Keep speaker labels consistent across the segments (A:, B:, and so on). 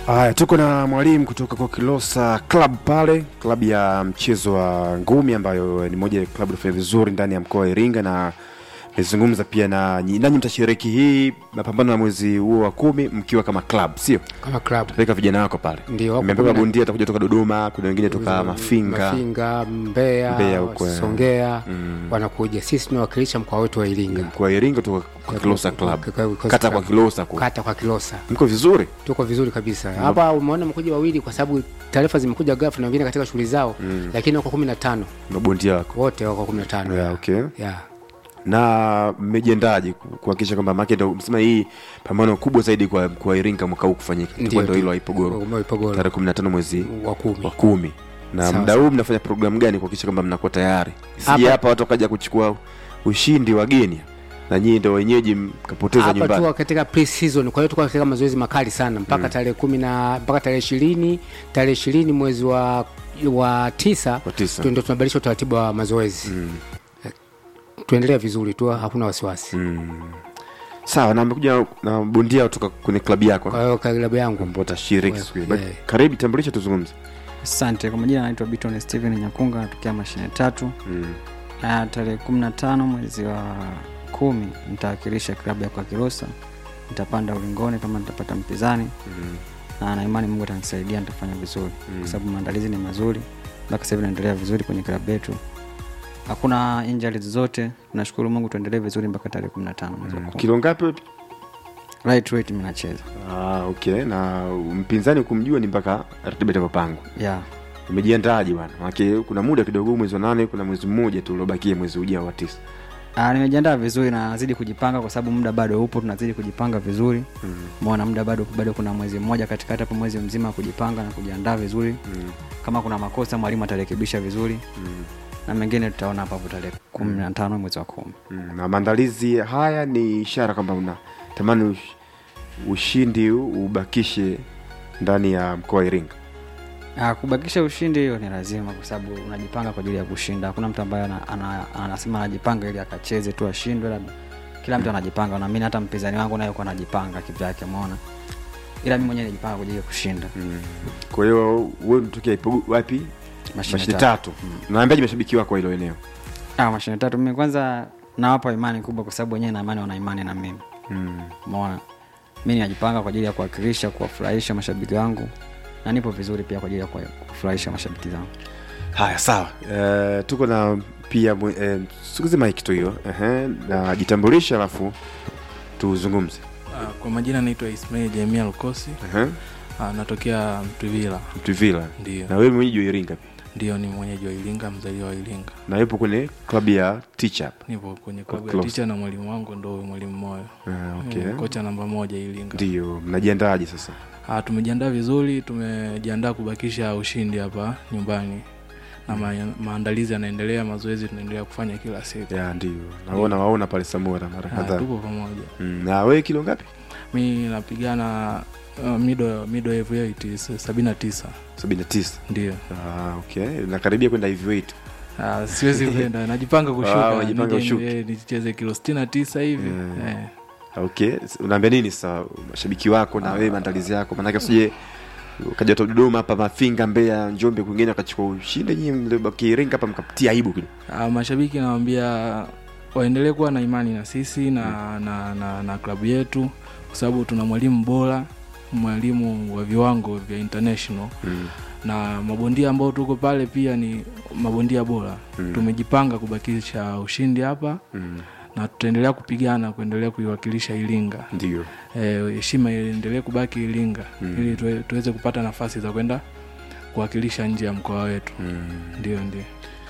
A: Haya, tuko na mwalimu kutoka kwa Kilosa Club pale, klabu ya mchezo wa ngumi ambayo ni moja ya klabu inafanya vizuri ndani ya mkoa wa Iringa, na nimezungumza pia na nyi- nanyi mtashiriki hii mapambano ya mwezi huo wa kumi mkiwa kama club, sio
B: kama club
A: peleka vijana wako pale.
B: Ndio, wako
A: Nimeambiwa
B: kumi na-
A: bondia atakuja toka Dodoma, kuna wengine toka Mafinga.
B: Mafinga, Mbeya,
A: Mbeya huko, eh.
B: Songea wanakuja. Sisi tunawakilisha mkoa wetu wa Iringa,
A: Mkoa wa Iringa toka kwa Kilosa Club,
B: Kwa- kwa- kwa-
A: kata kwa Kilosa ku.
B: kata kwa Kilosa.
A: Mko vizuri?
B: Tuko vizuri kabisa hapa. Umeona mkuja wawili, kwa sababu taarifa zimekuja ghafla na wengine katika shughuli zao, lakini wako kumi na tano
A: Mabondia wako.
B: wote wako kumi na tano
A: Yeah, okay.
B: yeah.
A: na mmejiandaje ku- kuhakikisha kwamba maana ndo msema hii pambano kubwa zaidi kwa kwa Iringa mwaka huu kufanyika
B: Ndio,
A: itakuwa ndo
B: tu-
A: hilo Haipogoro
B: Haipogoro.
A: tarehe 15 mwezi
B: wa kumi
A: wa kumi na
B: Sawa,
A: muda huu mnafanya programu gani kuhakikisha kwamba mnakuwa tayari sije
B: Hapa-
A: hapa watu wakaja kuchukua ushindi wageni na nyinyi ndo wenyeji mkapoteza
B: hapa
A: nyumbani
B: tuko katika pre-season, kwa hiyo tuko katika mazoezi makali sana mpaka tarehe kumi na mpaka tarehe ishirini tarehe ishirini mwezi wa wa tisa
A: Wa tisa.
B: tu- ndio tunabadilisha utaratibu wa mazoezi tuendelea vizuri tu, hakuna wasiwasi.
A: sawa na amekuja na bondia kutoka kwenye klabu yako
B: Kwa hiyo klabu yangu
A: ambao utashiriki
B: Well,
A: siku hiyo But
B: yeah.
A: karibu tambulisha tuzungumze
C: Asante. Kwa majina anaitwa Biton Steven Nyakunga, natokea mashine tatu. Na tarehe kumi na tano mwezi wa kumi nitawakilisha klabu ya kwa Kilosa, nitapanda ulingoni kama nitapata mpinzani na na imani Mungu atanisaidia, nitafanya vizuri kwa sababu maandalizi ni mazuri, mpaka sasa hivi naendelea vizuri kwenye klabu yetu, hakuna injuries zote. Tunashukuru Mungu, tuendelee vizuri mpaka tarehe kumi na tano mwezi wa kumi.
A: kilo ngapi
C: Right weight mimi nacheza
A: ah, okay na mpinzani kumjua ni mpaka ratiba itavyopangwa
C: yeah.
A: umejiandaaje bwana manake kuna muda kidogo mwezi wa nane kuna mwezi mmoja tu uliobakia mwezi ujao wa tisa
C: Ah, nimejiandaa vizuri na nazidi kujipanga kwa sababu muda bado upo, tunazidi kujipanga vizuri. Umeona muda bado bado kuna mwezi mmoja katikati hapo, mwezi mzima wa kujipanga na kujiandaa vizuri. Kama kuna makosa mwalimu atarekebisha vizuri na mengine tutaona hapo hapo tarehe kumi na tano mwezi wa kumi.
A: mm. na maandalizi haya ni ishara kwamba unatamani ush, ushindi huu ubakishe ndani ya mkoa wa iringa
C: Ah, kubakisha ushindi hiyo ni lazima, kwa sababu unajipanga kwa ajili ya kushinda. Hakuna mtu ambaye ana, ana, anasema anajipanga ili akacheze tu ashindwe, labda kila mtu anajipanga. Naamini hata mpinzani wangu naye kuwa anajipanga kivyake, umeona, ila mimi mwenyewe najipanga kwa ajili ya kushinda.
A: kwa hiyo wewe unatokea ipo wapi
C: Mashine
A: mashine
C: tatu.
A: tatu naambiaje mashabiki wako wa hilo eneo
C: Ah, mashine tatu mimi kwanza nawapa imani kubwa kwa sababu wenyewe na imani wana imani na mimi umeona mi najipanga kwa ajili ya kuwakilisha kuwafurahisha mashabiki wangu na nipo vizuri pia kwa ajili ya kuwa- kufurahisha mashabiki zangu
A: haya sawa uh, tuko na pia uh, sukuzi mike tu hiyo uh-huh. na jitambulisha alafu tuzungumze
D: Ah, Kwa majina naitwa Ismail Jamia Lukosi,
A: uh-huh.
D: Ah, natokea Mtwivila.
A: mtuvila
D: Ndio,
A: na wewe mwenyeji wa iringa pia
D: ndio ni mwenyeji wa Iringa, mzaliwa wa Iringa.
A: na yupo kwenye klabu ya teach up
D: Nipo kwenye klabu ya
A: close.
D: ticha na mwalimu wangu ndo huyu mwalimu Moyo,
A: uh, okay.
D: Mm, kocha namba moja Iringa.
A: ndio mnajiandaaje sasa
D: Ah, tumejiandaa vizuri, tumejiandaa kubakisha ushindi hapa nyumbani na ma maandalizi yanaendelea, mazoezi tunaendelea kufanya kila siku.
A: ya ndio naona waona pale samora mara
D: Ah,
A: kadhaa
D: tupo pamoja.
A: mm. na wewe kilo ngapi
D: Mi napigana uh, mido mido heavyweight sabini na tisa
A: sabini na tisa
D: ndio.
A: ah, okay nakaribia kwenda heavyweight
D: Ah, siwezi kwenda najipanga
A: Ah,
D: kushuka
A: unajipanga
D: nije-
A: ushuke.
D: eh, nicheze kilo sitini na tisa hivi
A: Mm.
D: eh.
A: okay unaambia nini sasa mashabiki wako na wewe maandalizi yako maanake usije ukaja tu dodoma hapa mafinga mbeya njombe kwingine wakachukua ushindi nyinyi mliobaki iringa hapa mkapitia aibu kidogo
D: Ah, mashabiki nawambia waendelee kuwa na imani na sisi na, na, na, na klabu yetu kwa sababu tuna mwalimu bora mwalimu wa viwango vya international
A: mm.
D: na mabondia ambao tuko pale pia ni mabondia bora
A: Mm.
D: tumejipanga kubakisha ushindi hapa
A: mm.
D: na tutaendelea kupigana kuendelea kuiwakilisha iringa
A: ndio
D: Eh, heshima iendelee kubaki Iringa
A: Mm.
D: ili tuwe, tuweze kupata nafasi za kwenda kuwakilisha nje ya mkoa wetu.
A: mm.
D: Ndio, ndio.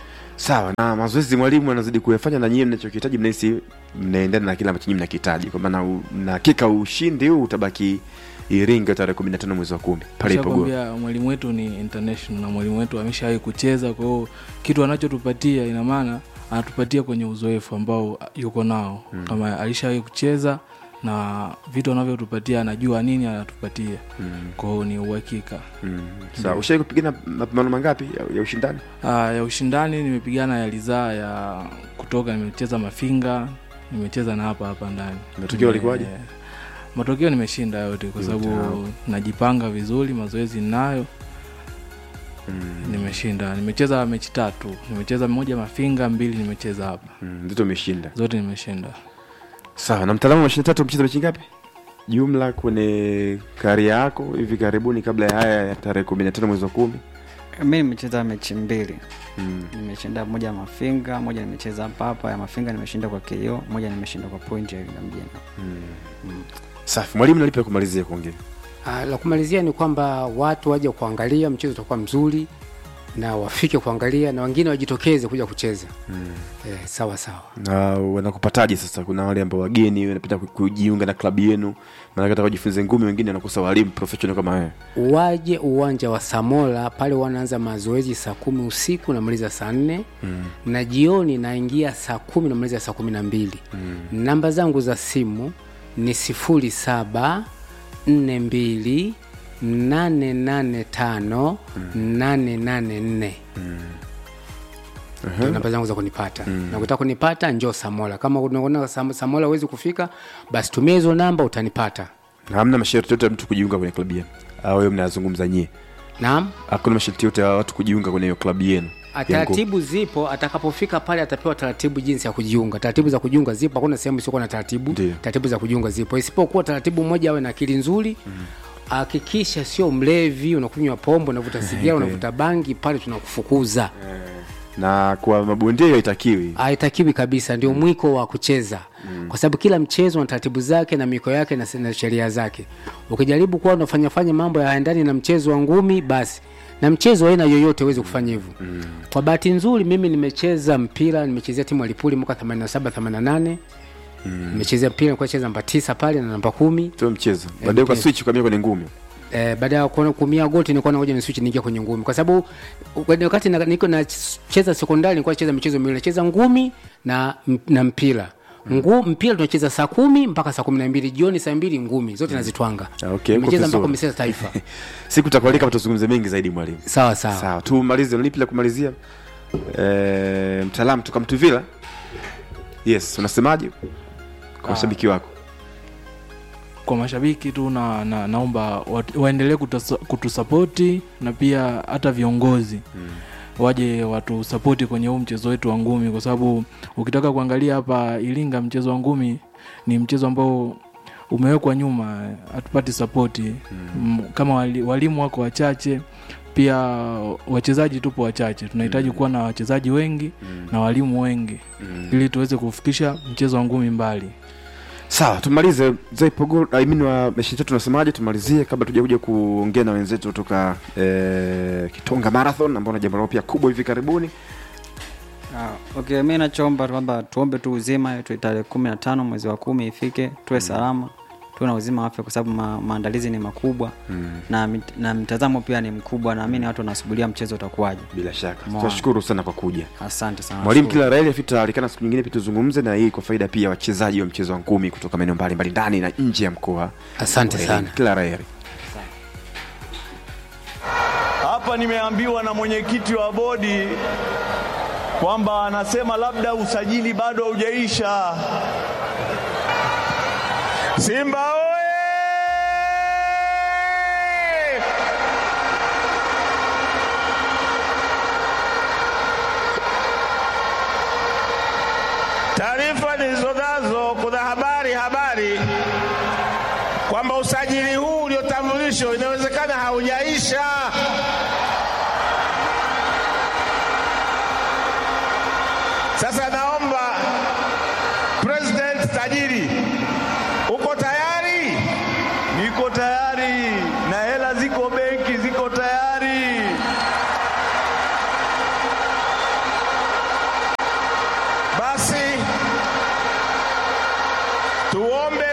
A: sawa na mazoezi mwalimu anazidi kuyafanya na nyie mnachokihitaji mnahisi mnaendana na kile ambacho nyie mnakihitaji kwa maana u- na hakika ushindi huu utabaki iringa tarehe kumi na tano mwezi wa kumi pale ipogoro
D: Nishakwambia mwalimu wetu ni international na mwalimu wetu ameshawahi kucheza, kwa hiyo kitu anachotupatia ina maana anatupatia kwenye uzoefu ambao yuko nao mm. kama alishawahi kucheza na vitu anavyotupatia anajua nini anatupatia
A: mm.
D: kwa hiyo ni uhakika
A: mm. sawa ushai kupigana mapambano mangapi ya, ya ushindani
D: Ah, ya ushindani nimepigana ya lidhaa ya kutoka nimecheza mafinga nimecheza na hapa hapa ndani
A: Matokeo yalikuwaje?
D: Eh, matokeo nimeshinda yote kwa sababu najipanga vizuri mazoezi ninayo nimeshinda nimecheza mechi tatu nimecheza moja mafinga mbili nimecheza hapa
A: Mm, ndio umeshinda
D: zote nimeshinda
A: sawa na mtaalamu wa mashine tatu mcheza mechi ngapi jumla kwenye karia yako hivi karibuni kabla ya haya ya tarehe kumi na tano mwezi wa kumi
C: mi nimecheza mechi mbili
A: mm.
C: nimeshinda moja ya mafinga moja nimecheza hapa hapa ya mafinga nimeshinda kwa ko moja nimeshinda kwa point ya Iringa mjini
A: safi mwalimu nalipa kumalizia kuongea
B: Ah, la kumalizia ni kwamba watu waje kuangalia mchezo utakuwa mzuri na wafike kuangalia na wengine wajitokeze kuja kucheza mm. eh, sawa sawa
A: na wanakupataje sasa kuna wale ambao wageni wanapenda ku- kujiunga na klabu yenu maanake taka kujifunza ngumi wengine wanakosa walimu professional kama wewe
B: waje uwanja wa Samola pale wanaanza mazoezi saa kumi usiku namaliza saa nne mm. na jioni naingia saa kumi namaliza saa kumi na mbili mm. namba zangu za simu ni sifuri saba nne mbili nane nane tano nane nane nne ndio namba zangu za kunipata mm. na kutaka kunipata njoo Samola kama unaona Sam- Samola huwezi kufika basi tumia hizo namba utanipata
A: na hamna masharti yote ya mtu kujiunga kwenye klabu yenu au hiyo mnayazungumza nyie
B: naam
A: hakuna masharti yote ya watu kujiunga kwenye hiyo klabu yenu ya ngumi?
B: taratibu zipo atakapofika pale atapewa taratibu jinsi ya kujiunga taratibu za kujiunga zipo hakuna sehemu isiokuwa na taratibu
A: Ndiyo.
B: taratibu za kujiunga zipo isipokuwa taratibu moja awe na akili nzuri hakikisha sio mlevi unakunywa pombe unavuta sigara unavuta bangi pale tunakufukuza
A: na kwa mabondia hiyo haitakiwi
B: haitakiwi kabisa ndio mwiko wa kucheza kwa sababu kila mchezo na taratibu zake na miko yake na, na sheria zake ukijaribu kuwa unafanyafanya mambo ya ndani na mchezo wa ngumi basi na mchezo wa aina yoyote huwezi kufanya hivyo mm. kwa bahati nzuri mimi nimecheza mpira nimechezea timu ya lipuli mwaka 87 88 nimechezea mpira nilikuwa nacheza namba tisa pale na namba kumi
A: sio mchezo baadaye kwa
B: mchezo.
A: switch ukamia kwenye ngumi
B: Eh, baada ya kuona kumia goti nilikuwa naoja ni switch niingia kwenye ngumi kwa sababu kwenye wakati na- niko nacheza sekondari nilikuwa nacheza michezo miwili nacheza ngumi na, na mpira Ngu, mpira tunacheza saa kumi mpaka saa kumi na mbili jioni saa mbili ngumi zote nazitwanga
A: Ah, okay, uko
B: nimecheza mpaka
A: vizuri.
B: umeseza taifa
A: siku takualika hapa tuzungumze mengi zaidi mwalimu
B: sawa sawa
A: sawa tumalize lipi la kumalizia e, mtaalamu tukamtuvila yes unasemaje kwa mashabiki wako
D: kwa mashabiki tu na, na naomba wat- waendelee kutusa- kutusapoti na pia hata viongozi mm. waje watusapoti kwenye huu mchezo wetu wa ngumi kwa sababu ukitaka kuangalia hapa iringa mchezo wa ngumi ni mchezo ambao umewekwa nyuma hatupati sapoti mm. kama wali, walimu wako wachache pia wachezaji tupo wachache tunahitaji kuwa na wachezaji wengi na walimu wengi ili tuweze kufikisha mchezo wa ngumi mbali
A: sawa tumalize zaipogol I mean wa meshi tatu unasemaje tumalizie kabla tuja kuja kuongea na wenzetu kutoka e, kitonga marathon ambao na jambo lao pia kubwa hivi karibuni
C: Ah, okay mi nachoomba kwamba tuombe tu uzima yetu tarehe kumi na tano mwezi wa kumi ifike tuwe salama tuwe na uzima wa afya kwa sababu ma, maandalizi ni makubwa mm. na, mit- na mtazamo pia ni mkubwa naamini watu wanasubiria mchezo utakuwaje
A: bila shaka
C: Mwa-
A: tunashukuru sana kwa kuja
C: asante sana
A: mwalimu
C: nashukuru.
A: kila raheli afitaalikana siku nyingine pia tuzungumze na hii kwa faida pia ya wachezaji wa mchezo wa ngumi kutoka maeneo mbalimbali ndani na nje ya mkoa
B: asante
A: wa
B: sana
A: Iringa. kila raheli
E: Hapa nimeambiwa na mwenyekiti wa bodi kwamba anasema labda usajili bado haujaisha. Simba oye! Taarifa nilizonazo, kuna habari habari kwamba usajili huu uliotambulishwa inawezekana haujaisha. Sasa naomba President tajiri, uko tayari? Niko tayari na hela ziko benki, ziko tayari. Basi tuombe